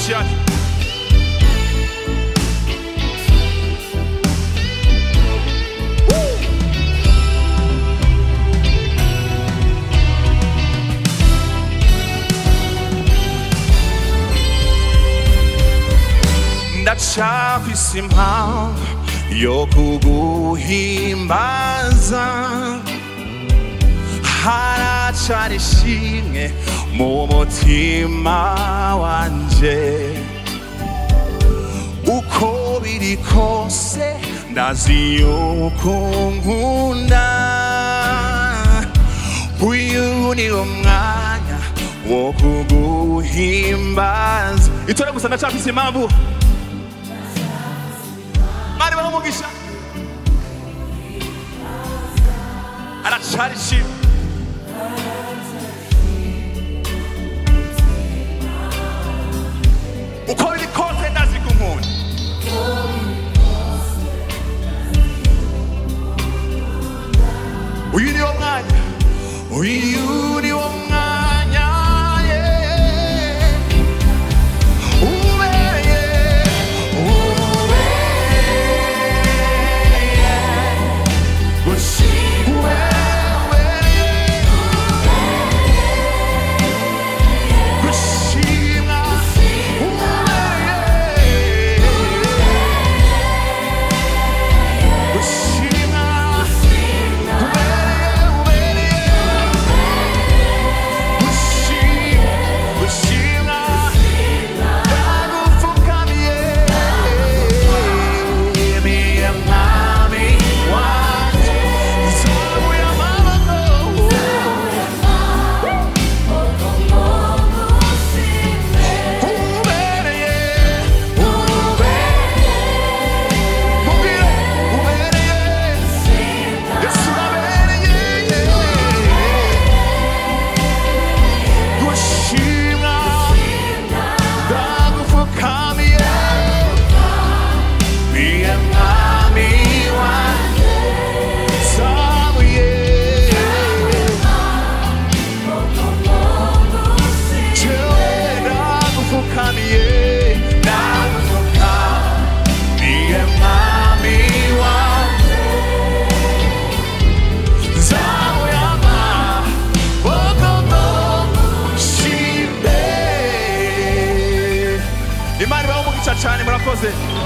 amashi yacu ndacafise impamvu yo kuguhimbaza haracari ishimwe mu mutima wanje uko biri kose ndazi yuko nkunda uyu ni umwanya wo kuguhimbaza itore gusa ndacafise impamvu mari baho umugisha aracari ishimwe uko biri kose ndazi ko nkunda uyu ni wo mwanya uyu ni wo mwanya yeah. ubereye ubereye gushimwe ubereye gushimwa ubereye gushimwa ubereye ubereye gushimwa gushimwa ndagupfukamiye miye mwami wanje nzamuye amaboko ubereye ubereye mubwire ubereye yesu urabereye gushimwa ndagupfukamiye miye mwami wanje nzamuye jewe ndagupfukamiye ndagupfukamiye mwami wanje nzamuye amaboko shimbe imana ibaho umugisha cyane murakoze